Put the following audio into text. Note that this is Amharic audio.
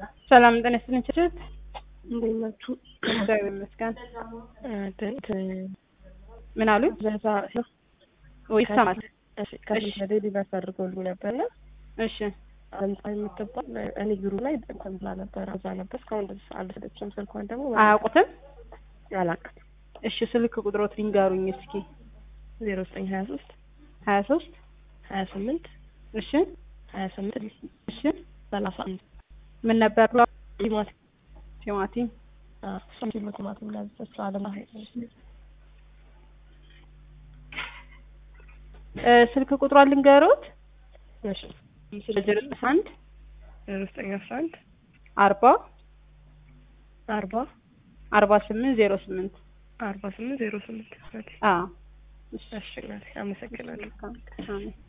ሰላም ጤና ይስጥልኝ ችችት እንዴት ናችሁ? እግዚአብሔር ይመስገን። ትንት ምን አሉ? በዛ ወይ ይሰማል? ከፊት ዴሊቨር አድርጎልኝ ነበርና እሺ አንጻ የምትባል እኔ ቢሮ ላይ እንትን ብላ ነበር እዛ ነበር እስካሁን ድረስ አልወሰደችም። ስልኳን ደግሞ አያውቁትም? አላውቅም። እሺ ስልክ ቁጥሮት ሊንገሩኝ እስኪ። ዜሮ ዘጠኝ ሀያ ሶስት ሀያ ሶስት ሀያ ስምንት እሺ ሀያ ስምንት እሺ ሰላሳ አንድ ምን ነበር? ቲማቲም ቲማቲም እሷም ኪሎ ቲማቲም ናዘች አለማ እ ስልክ ቁጥሯን ልንገሩት። እሺ ዜሮ አንድ ዜሮ ዘጠኝ አስራ አንድ አርባ አርባ አርባ ስምንት ዜሮ ስምንት አርባ ስምንት ዜሮ ስምንት አዎ እሺ እናቴ አመሰግናለሁ። አሜን